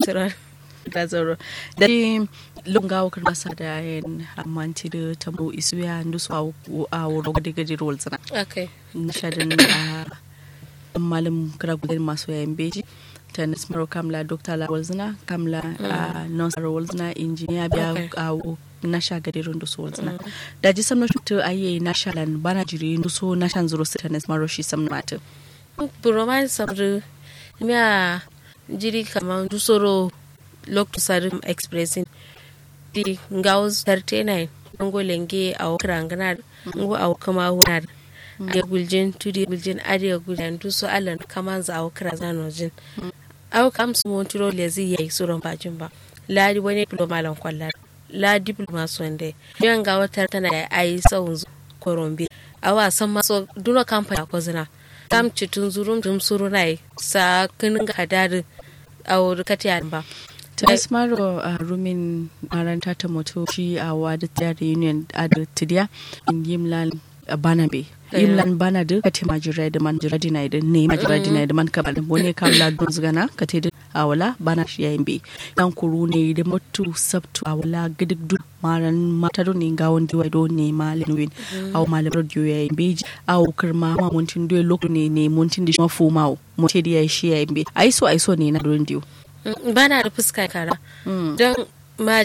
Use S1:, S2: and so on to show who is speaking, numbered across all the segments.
S1: tsirar da zaro da lunga wakar masa da yin amanti da tamo isuya ndusu a wuro gadi gadi rol zana
S2: okay
S1: na shadin a malam kiragulen masu yayin beji ta nasmaro kamla dokta la walzina kamla a nonsar walzina injiniya biya a na sha gadi rundu su walzina da ji samna shutu aye na shalan bana jiri ndusu na shan zuro su ta nasmaro shi samna mata
S2: Bromine sabri miya jiri kamar dusoro lokto sarim expressing di ngaus 39 ngo lenge aw krangana ngo aw kama hunar ya guljin tudi guljin adiya guljan duso alan kama za aw krazano jin aw kam su montiro lezi yayi suron bajin ba ladi wani diploma lan kwallar la diploma sonde yan ga wata tana da ayi sawun korombe awa san maso duna kamfani ko zina tam citun zurum dum surunai sa kinin ga hadarin aw katiya ba
S1: Tasmaro a rumin maranta ta moto shi a wada tiyar union a da tidiya in yimlan bana be yimlan bana da ka tema jira da man jira dina da ne ma jira dina da man ka bada wani ka la don zgana ka te da awala bana shi yayin be dan kuru ne da mutu sabtu awala gidig du maran mata do ne ga wanda wai do ne malin win aw malam radio yayin be aw kirma ma muntin do lokto ne ne muntin da mafu mawo mutai da yayi shi yayin be ai so ai so ne na don dio
S2: bana da fuska kara don ma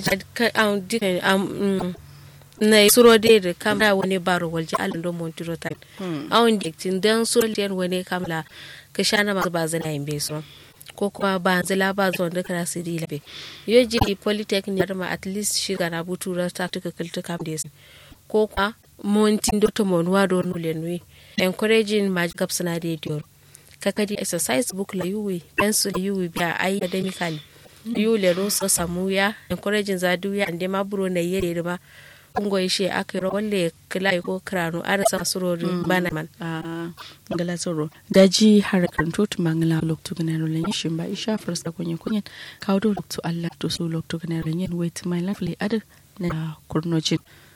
S2: na suro de da kamla wani baro walje alin don montiro ta awon diktin don suro de wani kamla ka sha na masu bazana yin beso ko kuma ba zila ba zuwa da kara su di labe yo ji polytechnic ma at least shi ga na butu ra ta tuka kilta kam da ko kuma montin dota monuwa do nule nui encouraging ma gapsana de dior kakadi exercise book la yuwi pencil la yuwi biya ai academically yu le ro so samuya encouraging za duya ande ma buro na yere ma ungo ishe akiro walle kila ko krano ara sa surori bana man
S1: a ngala soro daji harakan totu mangala loktu gana rolen shin ba isha farsa kunyen kunyen kawo loktu Allah to so loktu gana rolen wait my lovely other na kurnojin